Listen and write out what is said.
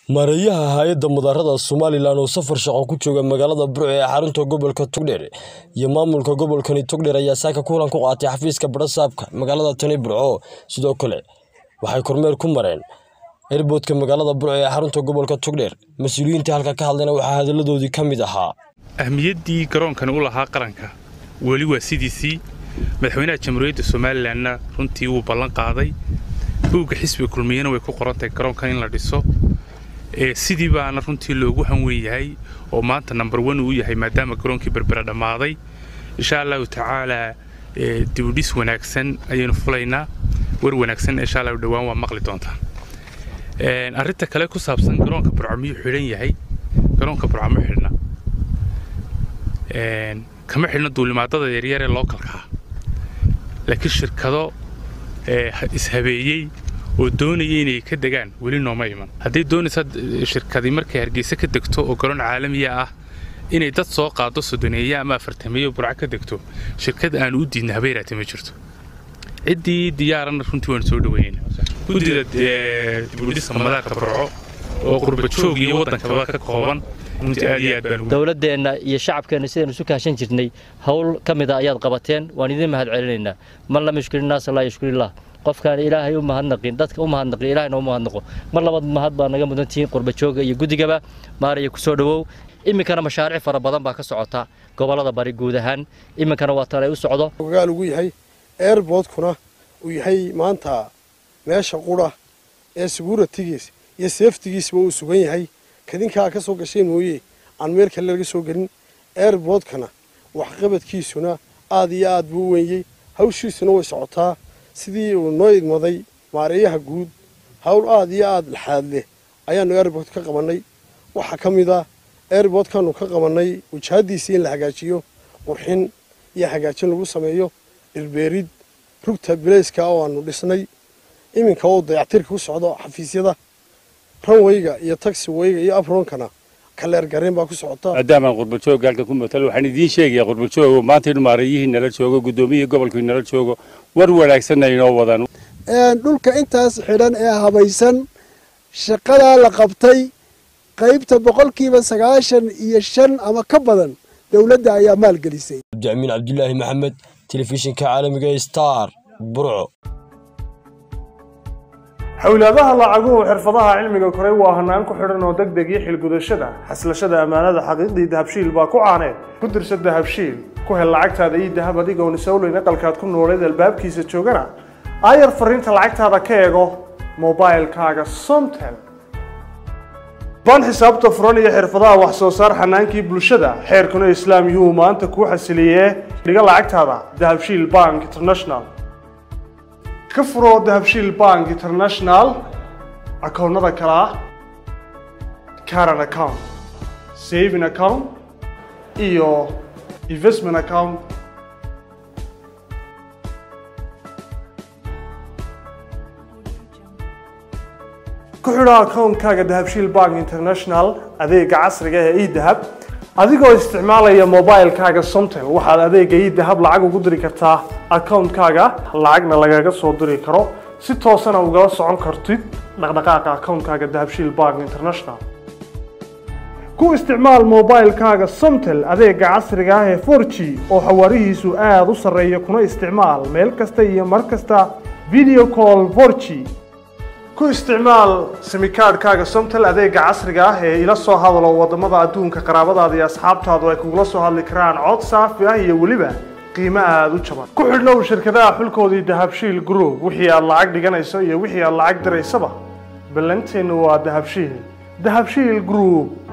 Maareeyaha hay'adda mudaarada Somalilan oo safar shaqo ku jooga magaalada Burco ee xarunta gobolka Togdheer iyo maamulka gobolkani Togdheer ayaa saaka kulan ku qaatay xafiiska badha-saabka magaalada tani Burco. Sidoo kale waxay kormeer ku mareen airport-ka magaalada Burco ee xarunta gobolka Togdheer. Mas'uuliyiinta halka ka hadlayna waxaa hadalladoodii ka mid ahaa. ahmiyaddii garoonkani u lahaa qaranka weli waa sidiisii madaxweynaha jamhuuriyadda somalilanna runtii wuu ballan qaaday buugga xisbiga kulmiyana way ku qorantahay garoonkan in la dhiso ee sidii baana runtii loogu hanweyn yahay oo maanta number one uu yahay maadaama garoonkii berbera dhammaaday insha allahu tacaalaa ee dibudhis wanaagsan ayaynu fulaynaa war wanaagsan insha allahu dhowaan waa maqli doontaa Een, arrinta kale ku saabsan garoonka burco miyuu xidhan yahay garoonka burco ma xidhna Een, kama xidhna duulimaadada yaryar ee lookalka ah laakiin shirkado ee, ha- ishabeeyey oo doonaya inay ka degaan weli nooma iman hadday doonaysa eh, shirkadi markay hargeysa ka degto oo garoon caalamiya ah inay dad soo qaado soddoneeye ama afartameeye burco ka degto shirkad aan u diidna habeeraate ma jirto ciddii diyaarana runtii waanu soo dhaweynayna guddida eh, dibudhisa madaarka burco oo qurbajoog iyo waddankaba ka kooban runtii aad iyo aad baan ugu dowladdeenna iyo shacabkeenna sidaynu isu kaashan jirnay howl ka mid a ayaad qabateen waan idin mahad celinaynaa man lam yushkir innaasa laa yushkirillah qofkaan ilaahay u mahadnaqin dadka u mahadnaqin ilaahayna u mahadnaqo mar labad mahad baa naga mudan tihiin qurbajooga iyo guddigaba maaraya ku soo dhowow iminkana mashaariic fara badan baa ka socota gobollada bari guud ahaan iminkana waa tan ay u socdo ogaal ugu yahay airportkuna uu yahay maanta meesha qura ee seguratigiis iyo seeftigiisba uu sugan yahay kadinkaa ka soo gashay mooye aan meel kale laga soo gelin airportkana waxqabadkiisuna aad iyo aad buu u wenyey hawshiisuna way socotaa sidii uu noo idmaday maareeyaha guud hawl aad iyo aad laxaad leh ayaanu airport ka qabannay waxaa ka mid ah airportkaanu ka qabannay wajahadiisii in la hagaajiyo qurxin iyo hagaajin lagu sameeyo dhirbeerid rugta bilayska oo aanu dhisnay iminka oo dayactirka ku socdo xafiisyada ranwayga iyo taxiwayga iyo aproonkana kaleer gareen baa ku socota maadaama qurbajoog halka ku matalo waxaan idiin sheegayaa qurbajoog maanta in maareeyihii nala joogo guddoomiyihii gobolkii nala joogo war wanaagsanna inoo wadaan dhulka intaas xidhan ee habaysan shaqadaa la qabtay qaybta boqolkiiba sagaashan iyo shan ama ka badan dowladda ayaa maalgelisay Cabdiamiin Cabdulaahi Maxamed, telefishinka caalamiga ee Star, Burco. xawlaadaha lacaguhu xirfadaha cilmiga koray waa hanaan ku xidhan oo deg deg iyo xilgudashada xaslashada ammaanada xaqiiqdii dahabshiil baa ku caaneed ku dirsa dahabshiil ku hel lacagtaada iyo dahab adigoon isowleyn aqalkaad ku nooleed albaabkiisa joogana aayar fariinta lacagtaada ka eego mobailkaaga somtel baan xisaabta furan iyo xirfadaha wax soo saar xanaankii bulshada xeerkuna islaam yuhu maanta kuu xasiliyee dhiga lacagtaada dahabshiil bank international ka furo dahabshiil bank international akoonnada kale ah current account saving account iyo investment account ku xidho akoonkaaga dahabshiil bank international adeega casriga ee edahab adigoo isticmaalaya mobailkaaga somtel waxaad adeega edahab lacag ugu diri kartaa akoonkaaga lacagna lagaga soo diri karo si toosana ugala socon kartid dhaqdhaqaaqa akoonkaaga dahabshiil bank international ku isticmaal mobailkaaga somtel adeega casriga ah ee 4g oo xawaarihiisu aada u sarreeya kuna isticmaal meel kasta iyo mar kasta video call 4g ku isticmaal simikaadhkaaga somtel adeega casriga ah ee ila soo hadalo wadamada adduunka qaraabadaada iyo asxaabtaadu ay kugula soo hadli karaan cod saafi ah iyo weliba qiimo aada u jaban ku xidhnow shirkadaha xulkoodii dahabshiil group wixii aad lacag dhiganayso iyo wixii aad lacag diraysaba ballanteennu waa dahabshiil dahabshiil group